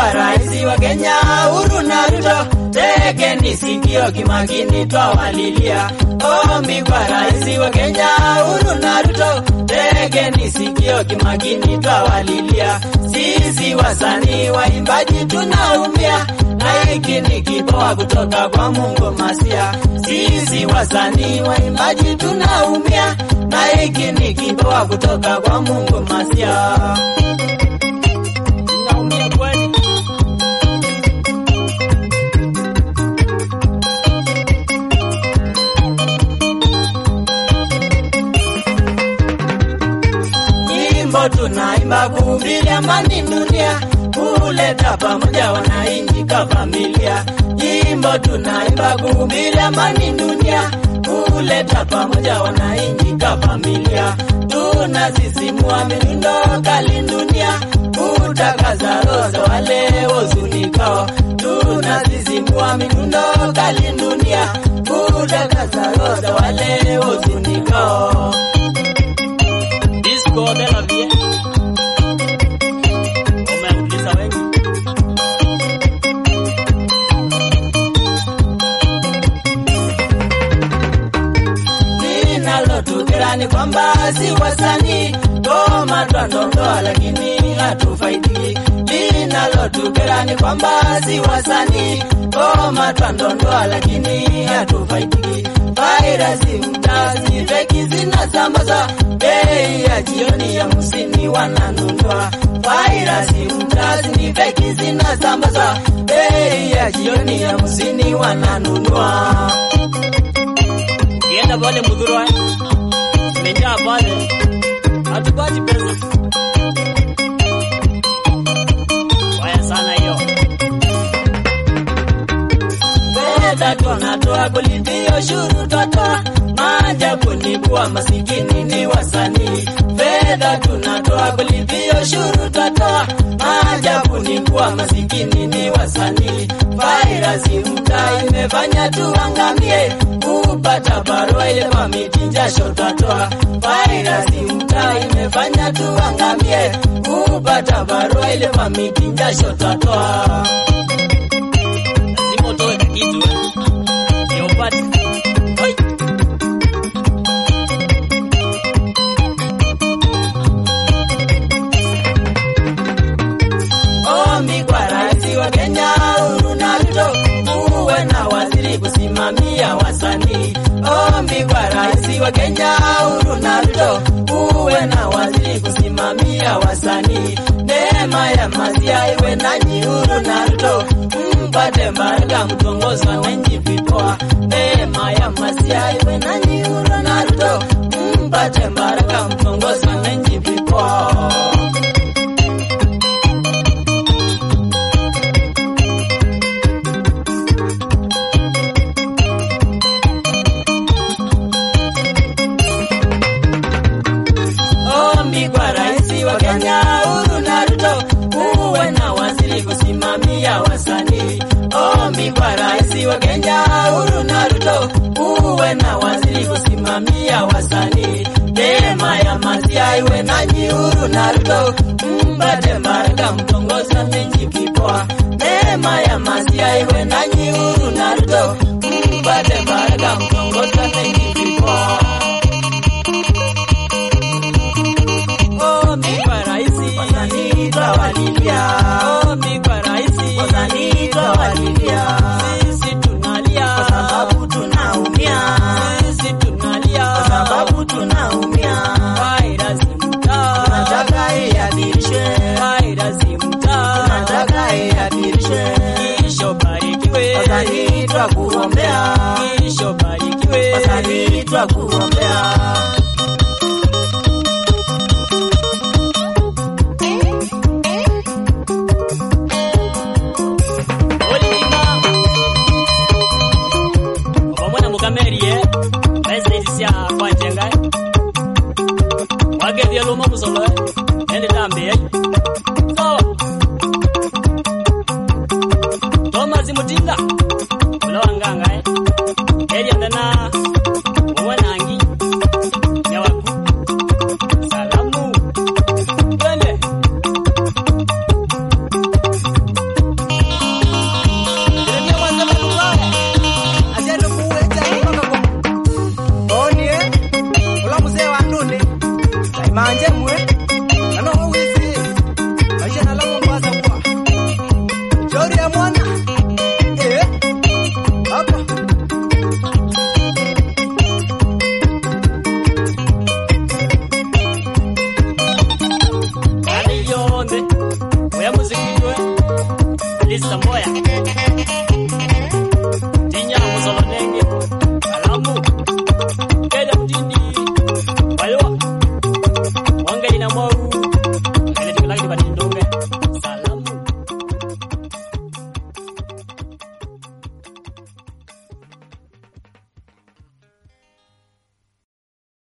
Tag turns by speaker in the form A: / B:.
A: kwa rais wa Kenya Uhuru na Ruto, tegeni sikio kimakini twawalilia. Ombi kwa rais wa Kenya Uhuru na Ruto, tegeni sikio kimakini twawalilia. Sisi wasanii waimbaji tunaumia, na hiki ni kipawa kutoka kwa Mungu Masia. Sisi wasanii waimbaji tunaumia, na hiki ni kipawa kutoka kwa Mungu Masia. Naumia kweli. Nyimbo tunaimba kuhubiri amani dunia, kuleta pamoja wananchi ka familia. Nyimbo tunaimba kuhubiri amani dunia, kuleta pamoja wananchi ka familia. Tunasisimua mirundo kali dunia, kutakaza roho za wale huzunikao. Tunasisimua mirundo kali dunia, kutakaza roho za wale huzunikao. Disco de la vie. Umeuliza wengi. Linalotukera ni kwamba si wasanii koma twandondoa, lakini hatufaidiki. Linalotukera ni kwamba si wasanii koma twandondoa, lakini hatufaidiki. Vairasi mtazi feki zinasambaza, bei ya jioni ya hamsini wananunua. Vairasi mtazi ni feki zinasambaza, bei ya jioni ya hamsini wananunua. Ukienda pale Mudhurwa imejaa pale, hatupati pesa. Waya sana hiyo. Fedha tunatoa kulipia ushuru twatoa, maajabu ni kuwa masikini ni wasanii. Fedha tunatoa kulipia ushuru twatoa, maajabu ni kuwa masikini ni wasanii. Vairasi mtaa imefanya tuangamie, kupata barua ile mamiti jasho twatoa. Vairasi mtaa imefanya tuangamie, kupata barua ile mamiti jasho twatoa. Lazima utoe kitu eh, ndio upate. Oi. Ombi kwa rais wa Kenya Uhuru na Ruto, uwe na waziri kusimamia wasanii. Ombi kwa rais wa Kenya Uhuru na Ruto, uwe na waziri kusimamia wasanii. Neema ya Masia iwe nanyi Uhuru na Ruto, mpate baraka mtongozi wananchi vipoa. Neema ya Masia iwe nanyi Uhuru na Ruto, mpate baraka mtongozi wananchi vipoa. Ombi kwa rais wa Kenya Uhuru na Ruto, uwe na waziri kusimamia wasanii. Ombi kwa rais wa Kenya Uhuru na Ruto, uwe na waziri kusimamia wasanii. Neema ya Masia iwe nanyi Uhuru na Ruto, mpate baraka mtongozi wananchi vipoa. Neema ya Masia iwe nanyi Uhuru na Ruto, mpate baraka mtongozi wananchi vipoa. Ombi kwa raisi, wasanii twawalilia. Ombi kwa raisi, wasanii twawalilia. Sisi tunalia kwa sababu tunaumia. Sisi tunalia kwa sababu tunaumia. Vairasi mtaa tunataka iadhirishwe. Vairasi mtaa tunataka iadhirishwe. Kisho barikiwe, wasanii twakuombea. Kisho barikiwe, wasanii twakuombea. Olima Obamwana mukamerie Baisaidia kwa jenga Wage vya loma musolo Ende tambe Sawa Thomas Mutinda Ula wanganga eh Elia ndana Mwanangi Yawaku Salamu Twende
B: This Samboya.